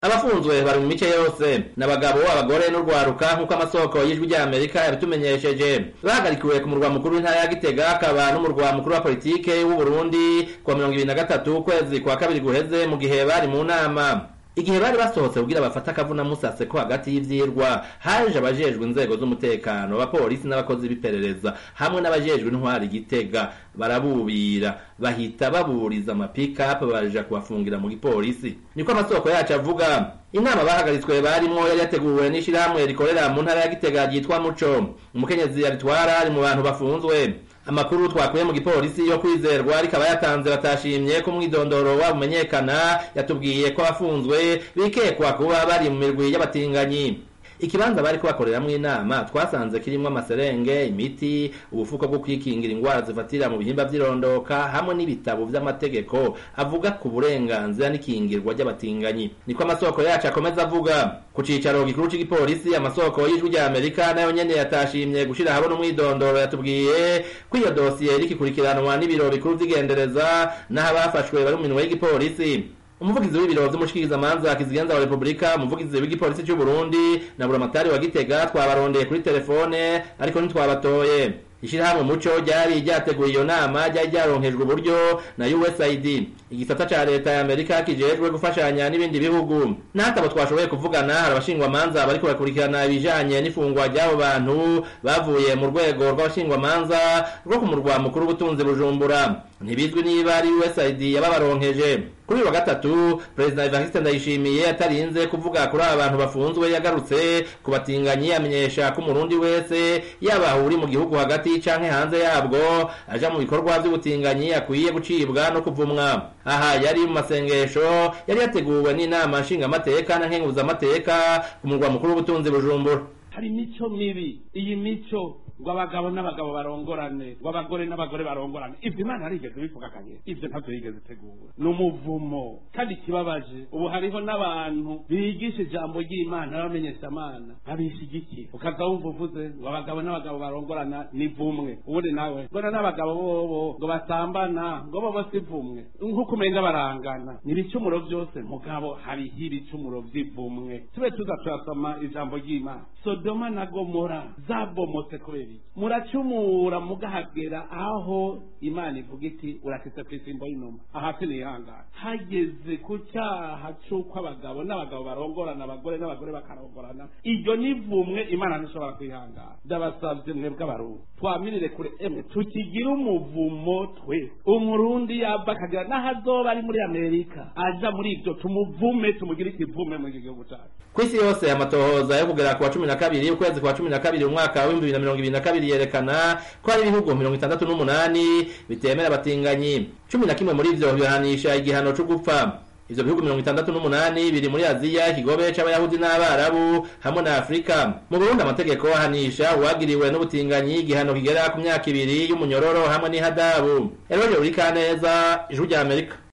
abafunzwe bari mu mice yose n'abagabo abagore n'urwaruka nk'uko amasoko y'ijwi rya amerika yabitumenyesheje bahagarikiwe ku murwa mukuru w'intara ya gitega akaba n'umurwa mukuru wa politike w'uburundi kuwa mirongo ibiri na gatatu ukwezi kwa kabiri guheze mu gihe bari mu nama igihe bari basohotse kugira bafate akavuna musase ko hagati y'ivyirwa haje abajejwe inzego z'umutekano abapolisi n'abakozi b'iperereza hamwe n'abajejwe intwari gitega barabubira bahita baburiza amapikapu baja kubafungira mu gipolisi niko amasoko yacu avuga inama bahagaritswe barimwo yari yateguwe n'ishirahamwe rikorera mu ntara ya gitega ryitwa muco umukenyezi yaritwara ari mu bantu bafunzwe amakuru twakuye mu gipolisi yo kwizerwa rikaba yatanze batashimye ko umwidondoro wabo umenyekana yatubwiye ko abafunzwe bikekwa kuba bari mu mirwi y'abatinganyi ikibanza bariko bakoreramwo inama twasanze kirimwo amaserenge imiti ubufuko bwo kwikingira ingwara zifatira mu bihimba vy'irondoka hamwe n'ibitabo vy'amategeko avuga ku burenganzira n'ikingirwa ry'abatinganyi niko amasoko yacu akomeza avuga ku cicaro gikuru c'igipolisi amasoko y'ijwi rya amerika nayo nyene yatashimye gushira habona umwidondoro yatubwiye ko iyo dosiye rikikurikiranwa n'ibiro bikuru vy'igendereza n'aho abafashwe bari mu minwe y'igipolisi umuvugizi w'ibiro vy'umushikirizamanza kizigenza wa repubulika umuvugizi w'igipolisi c'u burundi na buramatari wa gitega twabarondeye kuri telefone ariko ntitwabatoye ishirahamwe muco ryari ryateguye iyo nama ryari ryaronkejwe uburyo na usaid igisata ca leta ya amerika kijejwe gufashanya n'ibindi bihugu n'atabo twashoboye kuvugana hari abashingwamanza bariko bakurikirana ibijanye n'ifungwa ry'abo bantu bavuye mu rwego rw'abashingwamanza rwo ku murwa mukuru w'ubutunzi bujumbura ntibizwi niba ari usaid yababaronkeje kuri uyu wa gatatu perezida evariste ndayishimiye atarinze kuvuga kuri aba bantu bafunzwe yagarutse ku batinganyi amenyesha ko umurundi wese yaba uri mu gihugu hagati canke hanze yabwo aja mu bikorwa vy'ubutinganyi akwiye gucibwa no kuvumwa aha yari mu masengesho yari yateguwe n'inama nshingamateka na nkenguzamateka ku murwa mukuru w'ubutunzi bujumbura hari imico mibi iyi mico ngo abagabo n'abagabo barongorane ngo abagore n'abagore barongorane ibyo imana yarigeze bivuga kanye ibyo ntabyo yigeze itegura ni umuvumo kandi ikibabaje ubu hariho n'abantu bigisha ijambo ry'imana n'abamenyeshamana babishigikiye ukaza wumva uvuze ngo abagabo n'abagabo barongorana ni vumwe ubundi nawe mbona n'abagabo bobo ngo basambana ngo bobo si vumwe nk'uko umenga barangana ni ibicumuro byose mugabo hariho ibicumuro vy'ivumwe tube tuza turasoma ijambo ry'imana sodoma na gomora zabomotse kubera iki muracumura mugahagera aho imana ivuga iti urakitse ku isimbo y'inuma ahasi nihangana hageze ku cyaha c'uko abagabo n'abagabo barongorana abagore n'abagore bakarongorana iryo ni vumwe imana ntishobora kwihangana ndabasavye mwebwe abarundi twamirire kure emwe tukigire umuvumo twe umurundi yava akagira n'aho azoba ari muri amerika aja muri ivyo tumuvume tumugire ikivume mu gihugu cacu ku isi yose amatohoza yo kugera ku wa cumi na kabiri ukwezi kwa cumi na kabiri umwaka w'ibihumbi bibiri na mirongo ibiri na kabiri yerekana ko hari ibihugu mirongo itandatu n'umunani bitemera abatinganyi cumi na kimwe muri ivyo bihanisha igihano co gupfa ivyo bihugu mirongo itandatu n'umunani biri muri aziya ikigobe c'abayahudi n'abarabu hamwe na afurika mu burundi amategeko ahanisha uwagiriwe n'ubutinganyi igihano kigera ku myaka ibiri y'umunyororo hamwe n'ihadabu eroje uri kaneza ijuru rya amerika